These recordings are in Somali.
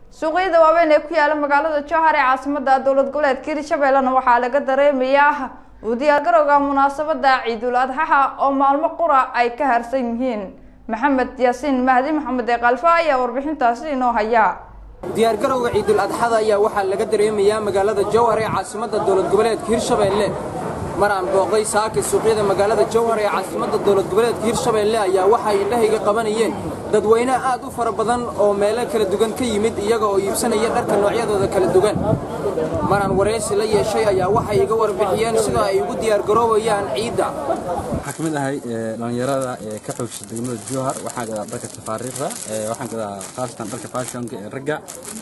suuqyada waaweyn ee ku yaala magaalada jowhar ee caasimada dowlad goboleedka hirshabeellena waxaa laga dareemayaa u diyaargarowga munaasabada ciidul adxaha oo maalmo qura ay ka harsan yihiin maxamed yaasiin mahdi maxamed ee kalfa ayaa warbixintaasi inoo haya diyaargarowga ciidul adxada ayaa waxaa laga dareemayaa magaalada jowhar ee caasimada dowlad goboleedka hirshabeelle mar aan booqday saaki suuqyada magaalada jowhar ee caasimada dowlad goboleedka hirshabeelle ayaa waxay indhahayga qabanayeen dadweyne aad u fara badan oo meelo kala duwan ka yimid iyaga oo iibsanaya dharka noocyadooda kala duwan mar aan waraysi la yeeshay ayaa waxay iga warbixiyeen sida ay ugu diyaargaroobayaan ciidda waxaan ka mid ahay dhallinyarada ee ka xoogsa degmada jowhar waxaan gadaa dharka tafaariiqda waxaan gadaa khaasatan dharka fashionka ee ragga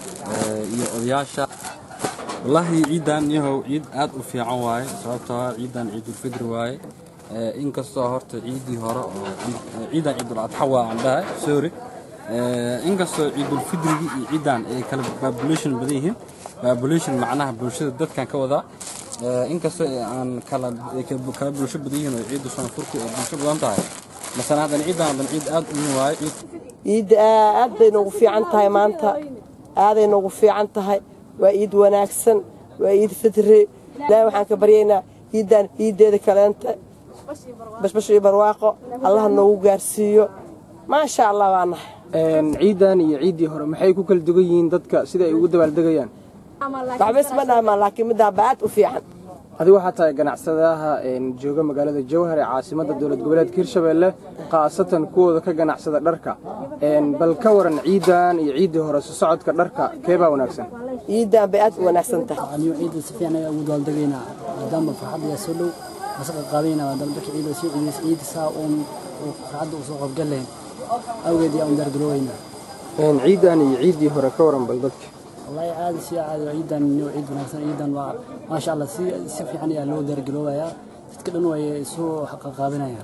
iyo odayaasha wallaahi ciidan yahow ciid aad u fiican waaye sababtoo ah ciidan ciidulfidri waaye inkastoo horta ciidii hore oo ciidan ciidul adxa waa aan dhahay sorry inkastoo ciidulfidrigii iyo ciidan ay kala population badan yihiin population macnaha bulshada dadkan ka wadaa inkastoo aan kala kala bulsho badan yihiin oo ciidda soonfurku ay bulsho badan tahay masana haddan ciidan haddan ciid aad u weyn waaye ciid ciidda aad bay noogu fiican tahay maanta aaday noogu fiican tahay waa iid wanaagsan waa iid fidri ilaahay waxaan ka baryaynaa ciiddan ciiddeeda kaleenta bashbash iyo barwaaqo allaha noogu gaarsiiyo maasha allah waa nahay ciidan iyo ciiddii hore maxay ku kala dugan yihiin dadka sida ay ugu dabaaldegayaan waxbas ma dhaamaan laakiin midaaba aad u fiican adigu waxaa tahay ganacsadaha jooga magaalada jowhar ee caasimada dowlad goboleedka hirshabeelle khaasatan kuwooda ka ganacsada dharka bal ka waran ciidan iyo ciiddii hore su socodka dharka keebaa wanaagsan ciiddan bay aad u wanaagsan tahay anigu ciidda si fiican ayaa ugu dabaaldegaynaa maadaama farxadda ayaa soo dhow masaqa qaadayna maadaama dadka ciidda soo ciidaysa ciidda saa uun farxadda u soo qabgan lahayn awgeed ayaa un diyaargaroobaynaa ciidan iyo ciiddii hore ka waran bal dadka wallahi caadi si caadi waa ciidan inuu ciid wanaagsan ciidan waa maasha allah si si fiican ayaa loo diyaargaroobayaa dadka dhan way isu qaqaabinayaan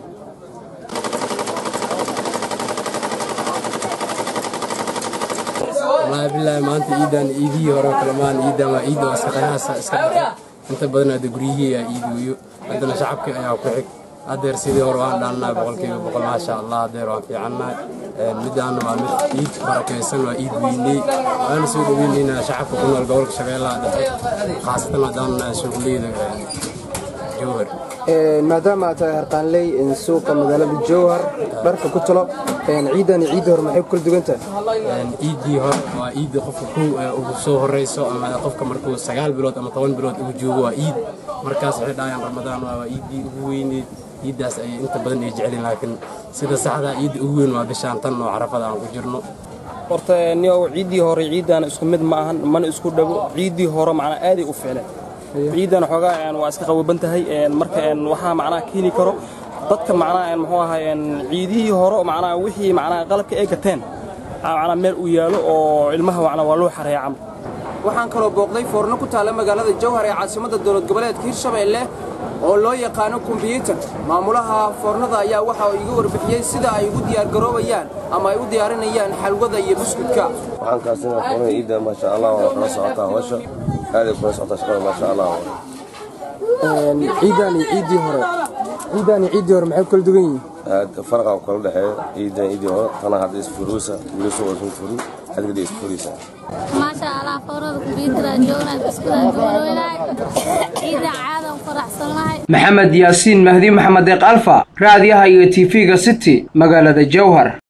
wallaahi billaahi maanta ciidan ciidihii hore kale maan ciidan waa ciidda waa iska qiyaasa iska dhaqan inta badan hadda guryihii ayaa iidiyo haddana shacabka ayaa ku xig haddeer sidii hore waan dhaalnahay boqolkiiba boqol maasha allah haddeer waan fiicannahay midaana waa mid ciid barakaysan waa ciid weyney waana soo dhoweynaynaa shacabka ku nool gobolka shabeellaha dhexe khaasatan haddaan nahay suuqleyda jowhar maadaama aad tahay harqaanley suuqa magaalada jowhar dharka ku talo ciidan iyo ciiddii hore maxay ku kala dugan tahay ciiddii hore waa ciidda qofka kow ugu soo horeyso ama qofka markuu sagaal bilood ama toban bilood ugu joogo waa ciid markaas waxay dhahayaan ramadaan waa ciiddii ugu weyneed ciiddaas ayay inta badan ay jecelin laakiin sida saxda ciidda ugu weyn waa bishaan tan oo carafada aan ku jirno horta niyow ciiddii hore ciiddaana isku mid ma ahan mana isku dhago ciiddii hore macnaa aaday u fiicleen ciidan xoogaa waa iska qaboban tahay marka waxaa macnaha keeni karo dadka macnaha muxuu ahay ciidihii hore macnaha wixii macnaha qalabka ay gateen macnaha meel uu yaalo oo ilmaha macnaha waa loo xareeya camal waxaan kaloo booqday foorno ku taalla magaalada jowhar ee caasimada dowlad goboleedka hirshabeelle oo loo yaqaano kombiyuutar maamulaha foornada ayaa waxa uu iga warbixiyey sida ay ugu diyaargaroobayaan ama ay u diyaarinayaan xalwada iyo buskudka waxaan kaasina foornada ciidda maasha allah waa kala socotaa hawsha aaday kula socotaa shaqada maasha allah ciidan iyo ciiddii hore ciidan iyo ciiddii hore maxay ku kala dugan yihiin aad farqa kala dhexeeya ciidan ciiddii hore tana hadda isfuruusa wiilasha waa isku furu adigada isfurisa maasha allah foornada kumbiyuutar joognaa iskudaa gobolweynahay ciida caadan faraxsanahay maxamed yaasiin mahdi maxamed eeq alfa raadiyaha iyo tv-ga city magaalada jowhar